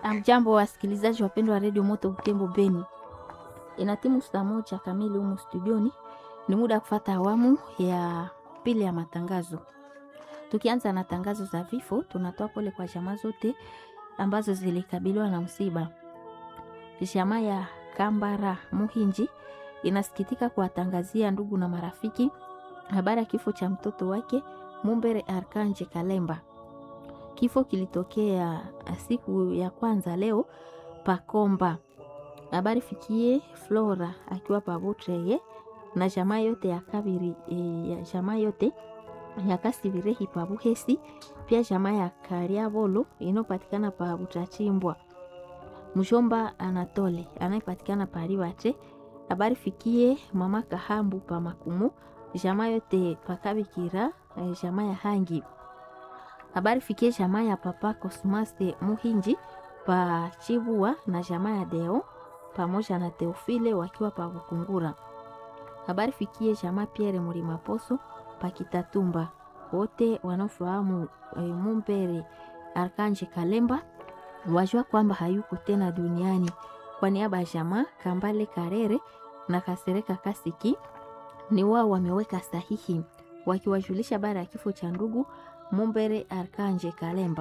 Amjambo wasikilizaji wapendwa wa redio Moto Butembo Beni, ina timu saa moja kamili humu studioni. Ni muda wa kufata awamu ya pili ya matangazo. Tukianza na tangazo za vifo, tunatoa pole kwa jamaa zote ambazo zilikabiliwa na msiba. Jamaa ya Kambara Muhinji inasikitika kuwatangazia ndugu na marafiki habari ya kifo cha mtoto wake Mumbere Arkanje Kalemba. Kifo kilitokea siku ya kwanza leo Pakomba. Habari fikie Flora akiwa Pabutreye na jamaa yote ya Kabiri e, ya jamaa yote ya Kasibirehi Pabuhesi, pia jamaa ya Kariabolo inopatikana pa Butachimbwa. Mjomba Anatole anayepatikana pa Ribate. Habari fikie mama Kahambu pa Makumu, jamaa yote pa Kabikira, e, jamaa ya Hangi habari fikie jamaa ya papa Cosmaste Muhinji pa Chibua na jamaa ya Deo pamoja na Teofile wakiwa pa Bukungura. Habari fikie jamaa Pierre Murimaposo pa Kitatumba, wote wanaofahamu e, Mumbere Arkanje Kalemba wajua kwamba hayuko tena duniani. Kwa niaba ya jamaa Kambale Karere na Kasereka Kasiki ni wao wameweka sahihi wakiwajulisha habari ya kifo cha ndugu Mumbere Arkanje Kalemba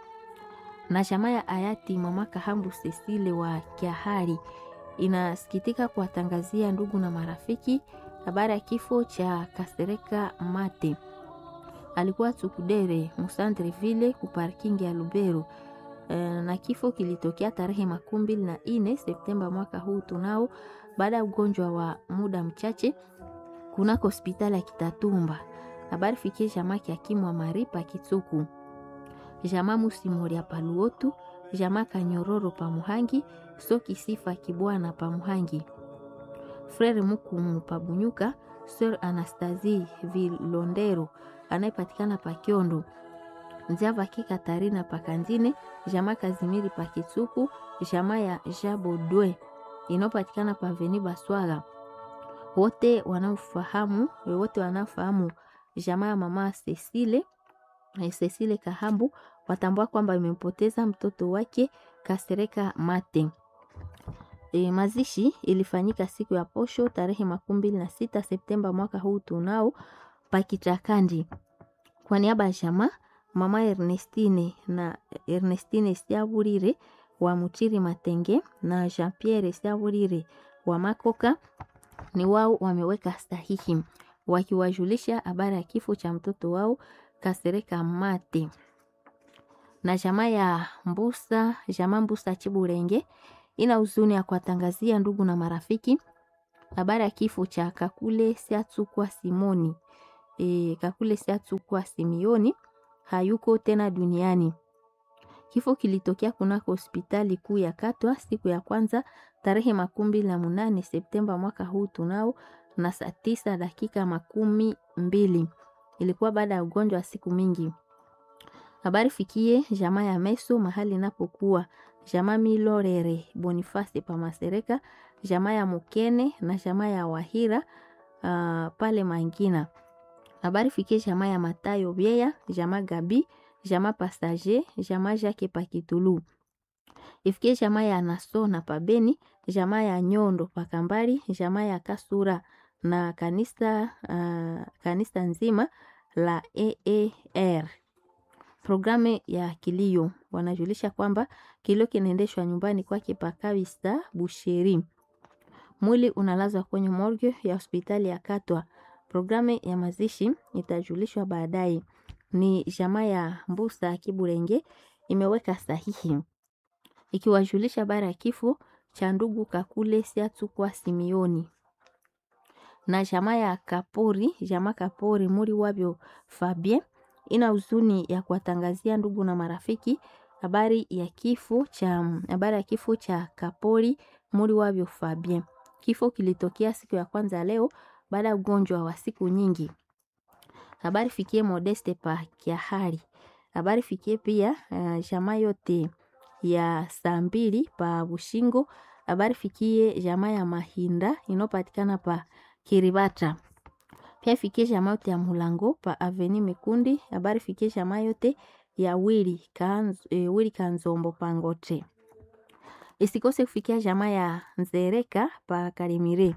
na jamaa ya hayati mama Kahambu Cecile wa Kiahari inasikitika kuwatangazia ndugu na marafiki habari ya kifo cha Kasereka Mate. Alikuwa Tsukudere Musandre vile kuparkingi ya Lubero e, na kifo kilitokea tarehe makumi mbili na ine Septemba mwaka huu tunao, baada ya ugonjwa wa muda mchache kunako hospitali ya Kitatumba habari fikie jamaa kiakimwa maripa kitsuku jamaa musimoria paluotu jamaa kanyororo pamuhangi soki sifa kibwana pamuhangi frere mukumu pabunyuka sir anastasie vilondero anayepatikana pakiondo nziavaki katarina pakanzine jamaa kazimiri pakitsuku jamaa ya jabodwe inayopatikana paveni baswaga wote wanaofahamu wote wanaofahamu jamaa ya mama Cecile Cecile Kahambu watambua kwamba imempoteza mtoto wake Kasereka Mate. E, mazishi ilifanyika siku ya posho tarehe makumi mbili na sita Septemba mwaka huu tunao Pakitakandi. Kwa niaba ya jamaa mama Ernestine na Ernestine Siaburire wa Mutiri Matenge na Jean Pierre Siaburire wa Makoka ni wao wameweka sahihi wakiwajulisha habari ya kifo cha mtoto wao Kasereka Mate. Na jamaa ya Mbusa, jamaa Mbusa Chiburenge ina huzuni ya kuwatangazia ndugu na marafiki habari ya kifo cha Kakule Siatsukwa Simoni. E, Kakule Siatsukwa Simioni hayuko tena duniani. Kifo kilitokea kunako hospitali kuu ya Katwa siku ya kwanza tarehe makumi mbili na munane Septemba mwaka huu tunao na saa tisa dakika makumi mbili. Ilikuwa baada ya ugonjwa wa siku mingi. Habari fikie jamaa ya Meso mahali inapokuwa jamaa Milorere Boniface Pamasereka, jamaa ya Mukene na jamaa ya Wahira uh, pale Mangina. Habari fikie jamaa ya Matayo Bieya, jamaa Gabi, jamaa Pastage, jamaa Jacques Pakitulu. Ifikie jamaa ya Naso na Pabeni, jamaa ya Nyondo Pakambari, jamaa ya Kasura na kanisa, uh, kanisa nzima la EER. Programu ya kilio wanajulisha kwamba kilio kinaendeshwa nyumbani kwake Pakawista Busheri. Mwili unalazwa kwenye morgue ya hospitali ya Katwa. Programu ya mazishi itajulishwa baadaye. Ni jamaa ya Mbusa Kiburenge imeweka sahihi ikiwajulisha bara ya kifo cha ndugu Kakule Siatsukwa Simioni na jamaa ya Kapori, jamaa Kapori muri wabyo Fabien ina huzuni ya kuwatangazia ndugu na marafiki habari ya kifo cha habari ya kifo cha Kapori muri wabyo Fabien. Kifo kilitokea siku ya kwanza leo baada ya ugonjwa wa siku nyingi. Habari fikie Modeste pa Kiahari. Habari fikie pia uh, jamaa yote ya saa mbili pa Bushingo. Habari fikie jamaa ya Mahinda inopatikana pa Kiribata. Pia fikie jamaa yote ya Mulango pa Aveni Mikundi. Habari fikie jamaa yote ya Wili Kanz, e, Wili Kanzombo Pangote. isikose kufikia jamaa ya Nzereka pa Karimire.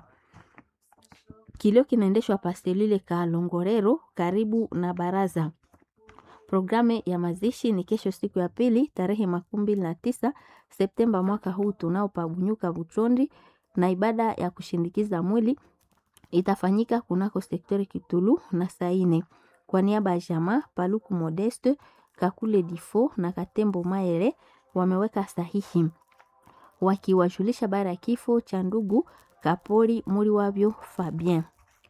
Kilio kinaendeshwa pa selule ka Longorero karibu na baraza. Programu ya mazishi ni kesho siku ya pili tarehe makumi mbili na tisa Septemba mwaka huu tunao pabunyuka Buchondi, na ibada ya kushindikiza mwili itafanyika kunako sektori Kitulu na Saine. Kwa niaba ya jamaa Paluku Modeste, Kakule Difo na Katembo Maere wameweka sahihi wakiwajulisha bara ya kifo cha ndugu Kapori muri wavyo Fabien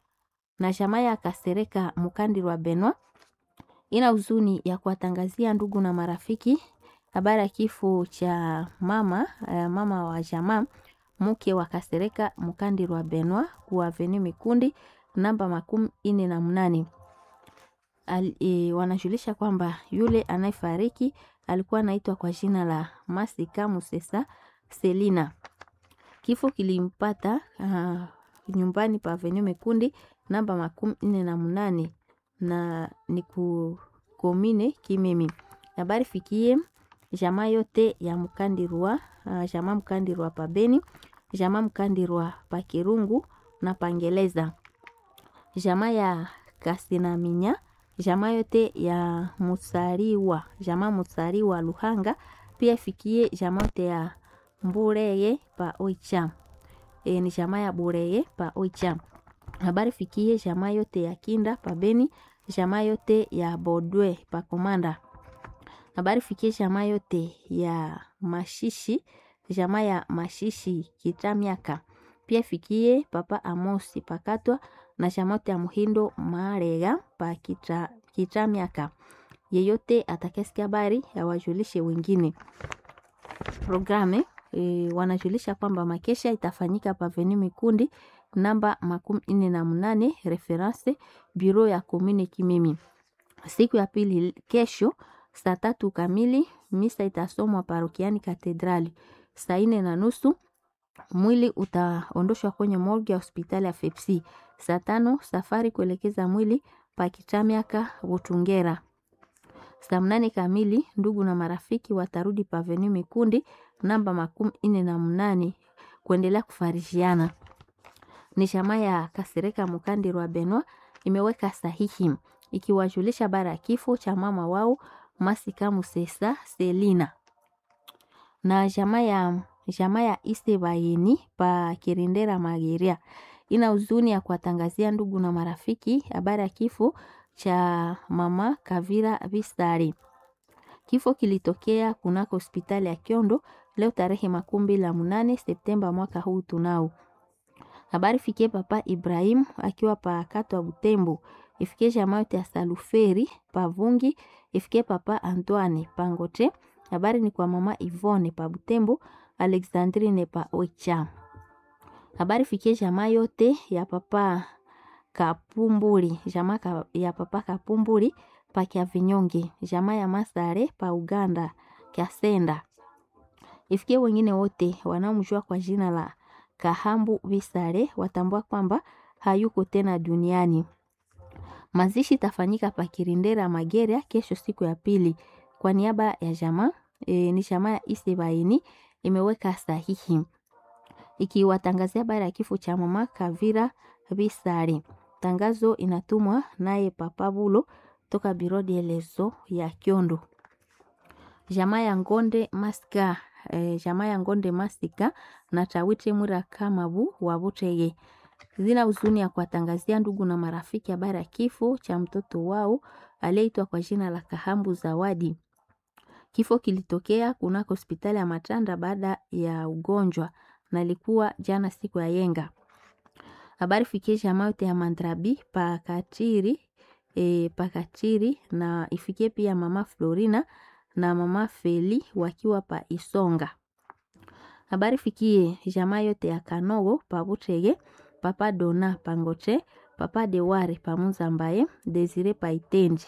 na jamaa ya Kasereka Mukandirwa Benwa ina huzuni ya kuwatangazia ndugu na marafiki habari ya kifo cha mama eh, mama wa jamaa mke wa Kasereka Mukandirwa Benwa ku Avenue Mikundi namba makumi ine na mnane. Al, e, wanajulisha kwamba yule anayefariki alikuwa anaitwa kwa jina la Masika Musesa Selina. Kifo kilimpata uh, nyumbani pa Avenue Mekundi namba makumi nne na mnane na ni ku komine Kimemi. Habari fikie jamaa yote ya Mkandirwa, uh, jamaa Mkandirwa pa Beni, jamaa Mkandirwa pa Kirungu na Pangeleza, jamaa ya Kasinaminya, jamaa yote ya Musariwa, jamaa Musariwa Luhanga, pia fikie jamaa yote ya Mbureye pa Oicha. E, ni jamaa ya Bureye pa Oicha. Habari fikie jamaa yote ya Kinda pa Beni, jamaa yote ya Bodwe pa Komanda. Habari fikie jamaa yote ya Mashishi, jamaa ya Mashishi Kitamiaka. Pia fikie papa Amosi pakatwa na jamaa yote ya Muhindo Marega pa kita, Kitamiaka. Yeyote atakayesikia habari awajulishe wengine. Programe e, wanajulisha kwamba makesha itafanyika pa Avenue Mikundi namba makumi nne na mnane reference bureau ya komune Kimimi. Siku ya pili kesho saa tatu kamili misa itasomwa parokiani Katedrali. Saa nne na nusu mwili utaondoshwa kwenye morgue ya hospitali ya Fepsi. Saa tano safari kuelekeza mwili pa Kitamiaka Butungera. Saa mnane kamili ndugu na marafiki watarudi pa Avenue Mikundi namba makumi nne na mnane kuendelea kufarishiana. Ni chama ya Kasereka Mukandirwa Benwa imeweka sahihi ikiwajulisha bara ya kifo cha mama wao Masika Musesa Selina na jamaa ya jamaa ya Iste Bayeni pa Kirindera Mageria ina huzuni ya kuwatangazia ndugu na marafiki habari ya kifo cha mama Kavira Vistari. Kifo kilitokea kunako hospitali ya Kiondo leo tarehe makumi mbili na munane Septemba mwaka huu tunao. Habari fikie papa Ibrahim akiwa pa Katwa Butembo, ifikie jamaa yote ya Saluferi pa Vungi, ifikie papa Antoine Pangote. Habari ni kwa mama Ivone pa Butembo, Alexandrine pa Oicha. Habari fikie jamaa yote ya papa Kapumburi, jamaa ka, ya papa Kapumburi pa Kya Vinyonge, jamaa ya Masare pa Uganda Kya Senda. Ifikie wengine wote wanaomjua kwa jina la Kahambu Visare watambua kwamba hayuko tena duniani. Mazishi tafanyika pa Kirindera Mageria kesho siku ya pili. Kwa niaba ya jamaa e, ni jamaa ya Isebaini imeweka sahihi ikiwatangazia habari ya kifo cha mama Kavira Visare. Tangazo inatumwa naye Papa Bulo toka biro dielezo ya Kyondo. Jamaa ya Ngonde Maska e, jamaa ya Ngonde Masika na Tawite Mura Kamabu wa Butege zina huzuni ya kuwatangazia ndugu na marafiki habari ya kifo cha mtoto wao aliyeitwa kwa jina la Kahambu Zawadi. Kifo kilitokea kunako hospitali ya Matanda baada ya ugonjwa na ilikuwa jana siku ya yenga. Habari fikie jamaa yote ya Mandrabi pakatiri e, pakatiri na ifikie pia mama Florina na mama Feli wakiwa pa Isonga. Habari fikie jamaa yote ya Kanogo pa Butege, papa Dona Pangoche, papa Deware pa Muzambaye, Desire pa Itendi.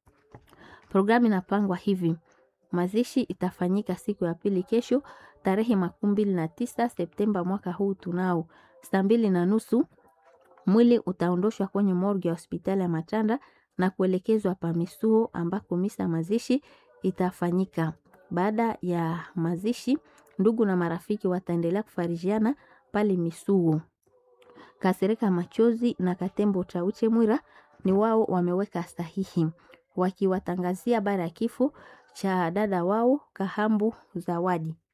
Programu inapangwa hivi: mazishi itafanyika siku ya pili kesho tarehe makumi mbili na tisa Septemba mwaka huu tunao saa mbili na nusu mwili utaondoshwa kwenye morgue ya hospitali ya Matanda na kuelekezwa pa Misuo ambako misa mazishi itafanyika. Baada ya mazishi, Ndugu na marafiki wataendelea kufarijiana pale Misuo. Kasereka Machozi na Katembo Chauche Mwira ni wao wameweka sahihi wakiwatangazia habari ya kifo cha dada wao Kahambu Zawadi.